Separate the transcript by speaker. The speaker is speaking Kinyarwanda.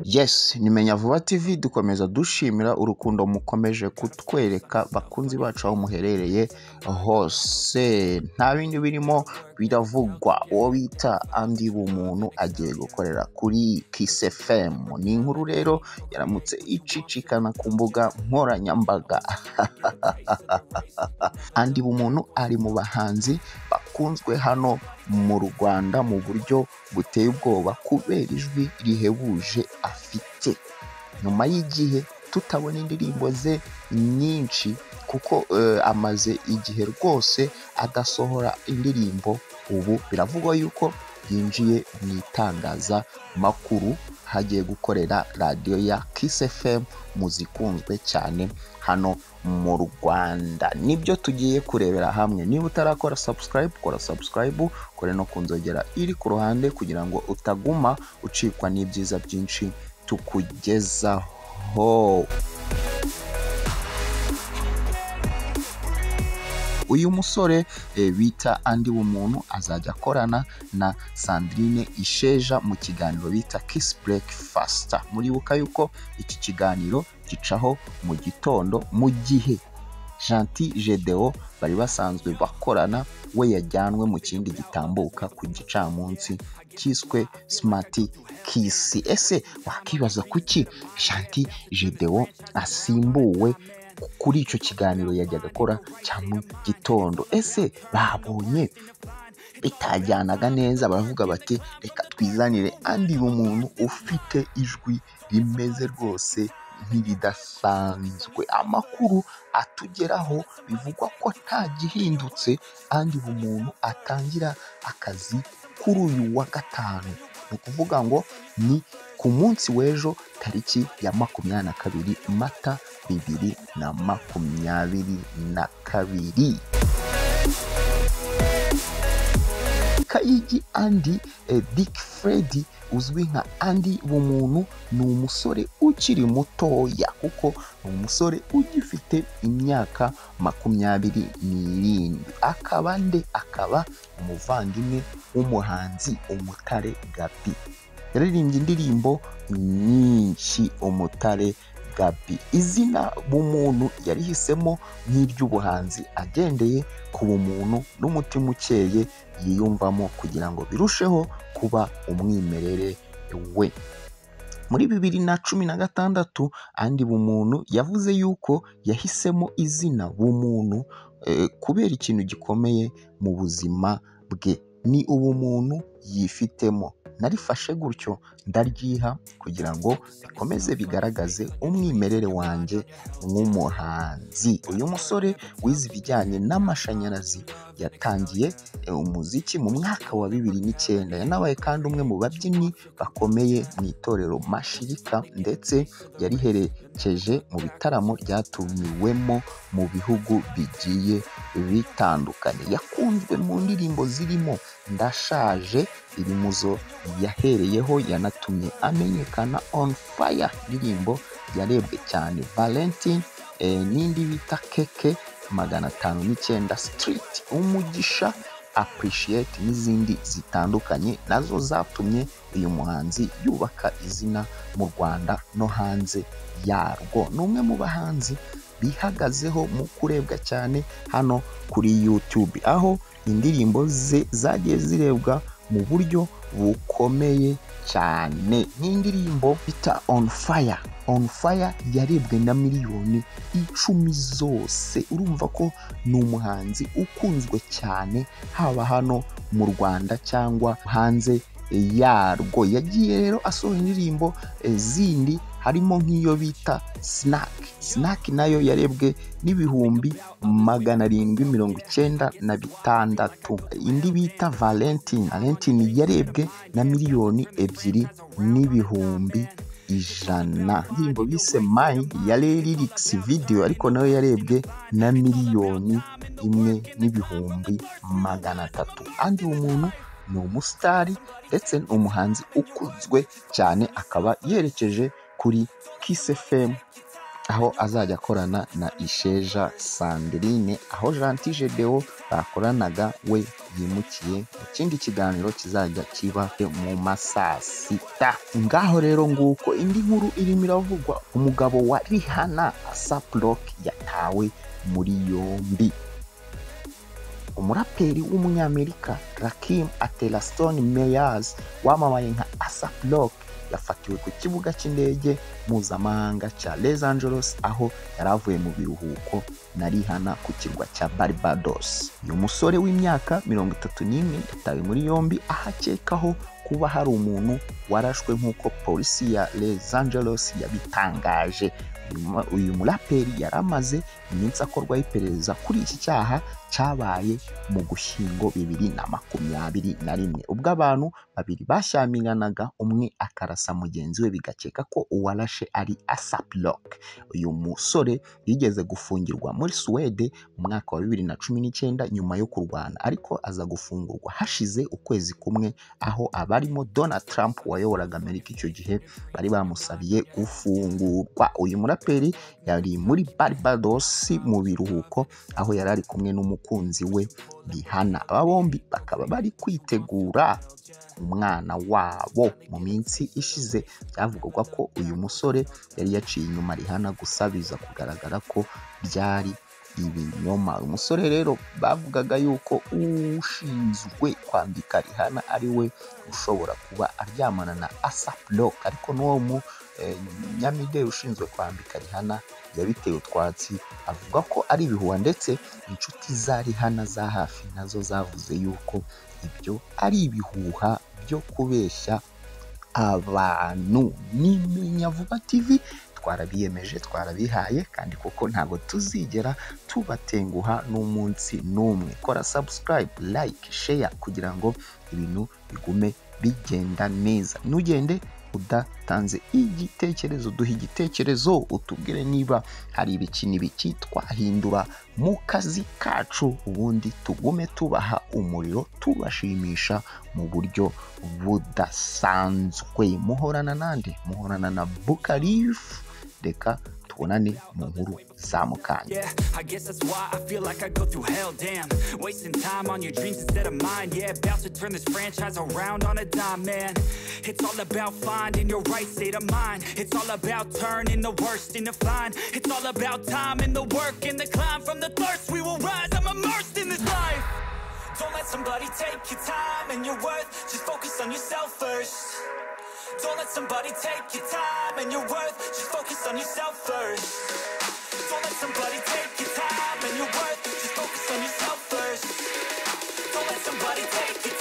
Speaker 1: Yes ni Menya Vuba TV dukomeza dushimira urukundo mukomeje kutwereka bakunzi bacu aho muherereye hose nta bindi birimo biravugwa uwo bita andi bumuntu agiye gukorera kuri Kiss FM ni inkuru rero yaramutse icicikana ku mbuga nkoranyambaga andi bumuntu ari mu bahanzi bakunzwe hano mu Rwanda mu buryo buteye ubwoba kubera ijwi rihebuje afite nyuma y'igihe tutabona indirimbo ze nyinshi kuko eh, amaze igihe rwose adasohora indirimbo ubu biravugwa yuko yinjiye mu itangazamakuru hagiye gukorera radiyo ya Kiss FM mu zikunzwe cyane hano mu Rwanda nibyo tugiye kurebera hamwe niba utarakora subscribe kora subscribe kore no ku nzogera iri ku ruhande kugira ngo utaguma ucikwa n'ibyiza byinshi tukugezaho uyu musore eh, bita andi bumuntu azajya akorana na sandrine isheja mu kiganiro bita kiss breakfast muribuka yuko iki kiganiro gicaho mu gitondo mu gihe Gentil Gedeo bari basanzwe bakorana we yajyanwe mu kindi gitambuka ku gicamunsi cyiswe Smart Kiss ese wakibaza kuki Gentil Gedeo asimbuwe kuri icyo kiganiro yajyaga akora cya mu gitondo ese babonye bitajyanaga neza baravuga bati reka twizanire andi umuntu ufite ijwi rimeze rwose nk'iridasanzwe amakuru atugeraho bivugwa ko nta gihindutse andi umuntu atangira akazi kuri uyu wa gatanu ni ukuvuga ngo ni ku munsi w'ejo tariki ya makumyabiri na kabiri mata bibiri na makumyabiri na kabiri kayigi andi eh, dick fredi uzwi nka andi bumuntu ni umusore ukiri mutoya kuko ni umusore ugifite imyaka makumyabiri n'irindwi akaba nde akaba umuvandimwe w'umuhanzi umutare gabi yaririmbye indirimbo nyinshi umutare gabi izina bumuntu yarihisemo nk'iry'ubuhanzi agendeye ku bumuntu n'umutima ukeye yiyumvamo kugira ngo birusheho kuba umwimerere we muri bibiri na cumi na gatandatu andi bumuntu yavuze yuko yahisemo izina bumuntu eh, kubera ikintu gikomeye mu buzima bwe ni ubumuntu yifitemo narifashe gutyo ndaryiha kugira ngo bikomeze bigaragaze umwimerere wanjye nk'umuhanzi uyu musore wize ibijyanye n'amashanyarazi yatangiye umuziki mu mwaka wa bibiri n'icyenda yanabaye kandi umwe mu babyinnyi bakomeye mu itorero mashirika ndetse yariherekeje mu bitaramo byatumiwemo mu bihugu bigiye bitandukanye yakunzwe mu ndirimbo zirimo ndashaje iri mu zo yahereyeho yanatumye amenyekana on fire indirimbo yarebwe cyane valentine n'indi bita keke magana atanu n'icyenda street umugisha appreciate n'izindi zitandukanye nazo zatumye uyu muhanzi yubaka izina mu rwanda no hanze yarwo ni umwe mu bahanzi bihagazeho mu kurebwa cyane hano kuri youtube aho indirimbo ze zagiye zirebwa mu buryo bukomeye cyane nk'indirimbo bita on fire on fire yarebwe na miliyoni icumi zose urumva ko ni umuhanzi ukunzwe cyane haba hano mu rwanda cyangwa hanze yarwo yagiye rero asohora indirimbo zindi harimo nk'iyo bita sinaki sinaki nayo yarebwe n'ibihumbi magana arindwi mirongo icyenda na bitandatu indi bita valentine valentine yarebwe na miliyoni ebyiri n'ibihumbi ijana indirimbo bise mayi ya lirikisi video ariko nayo yarebwe na miliyoni imwe n'ibihumbi magana atatu andi umuntu ni umusitari ndetse ni umuhanzi ukunzwe cyane akaba yerekeje kuri Kiss FM aho azajya akorana na isheja sandrine aho jantije deo bakoranaga we yimukiye mu kindi kiganiro kizajya kiba mu ma saa sita ngaho rero nguko indi nkuru irimo iravugwa umugabo wa rihana asaprock yatawe muri yombi umuraperi w'umunyamerika rakim ateraston meyers wamamaye nka asap rock yafatiwe ku kibuga cy'indege mpuzamahanga cya les angeles aho yari avuye mu biruhuko na rihana ku kirwa cya barbados uyu musore w'imyaka mirongo itatu n'imwe yatawe muri yombi ahakekaho kuba hari umuntu warashwe nk'uko polisi ya les angeles yabitangaje uyu muraperi yari amaze iminsi akorwaho iperereza kuri iki cyaha cyabaye mu gushyingo bibiri na makumyabiri na rimwe ubwo abantu babiri bashyamiranaga umwe akarasa mugenzi we bigakeka ko uwarashe ari asaplock uyu musore yigeze gufungirwa muri suwede mu mwaka wa bibiri na cumi n'icyenda nyuma yo kurwana ariko aza gufungurwa hashize ukwezi kumwe aho abarimo donald trump wayoboraga amerika icyo gihe bari bamusabiye gufungurwa uyu muraperi yari muri barbados mu biruhuko aho yari ari kumwe n'umukunzi umukunzi we rihana aba bombi bakaba bari kwitegura umwana wabo mu minsi ishize byavugwaga ko uyu musore yari yaciye inyuma rihana gusa biza kugaragara ko byari ibinyoma uyu musore rero bavugaga yuko ushinzwe kwambika rihana ari we ushobora kuba aryamana na asapurok ariko n'uwo mu nyamideli ushinzwe kwambika rihana yabiteye utwatsi avuga ko ari ibihuha ndetse inshuti za rihana za hafi nazo zavuze yuko ibyo ari ibihuha byo kubeshya abantu ni minyavuba tv twarabiyemeje twarabihaye kandi kuko ntabwo tuzigera tubatenguha n'umunsi n'umwe kora subscribe like share kugira ngo ibintu bigume bigenda neza ntugende udatanze igitekerezo duha igitekerezo utubwire niba hari ibiki n'ibiki twahindura mu kazi kacu ubundi tugume tubaha umuriro tubashimisha mu buryo budasanzwe muhorana nande muhorana na bukarifu reka tubonane mu nkuru za mukanya
Speaker 2: Yeah, I guess that's why I feel like I go through hell, damn. Wasting time on your dreams instead of mine. Yeah, about to turn this franchise around on a dime, man. It's all about finding your right state of mind. It's all about turning the worst into fine. It's all about time and the work and the climb. From the thirst, we will rise. I'm immersed in this life. Don't let somebody take your time and your worth. Just focus on yourself first. Don't let somebody take your time and your worth. Just focus on yourself first. Don't let somebody take your time and your worth. Just focus on yourself first. Don't let somebody take your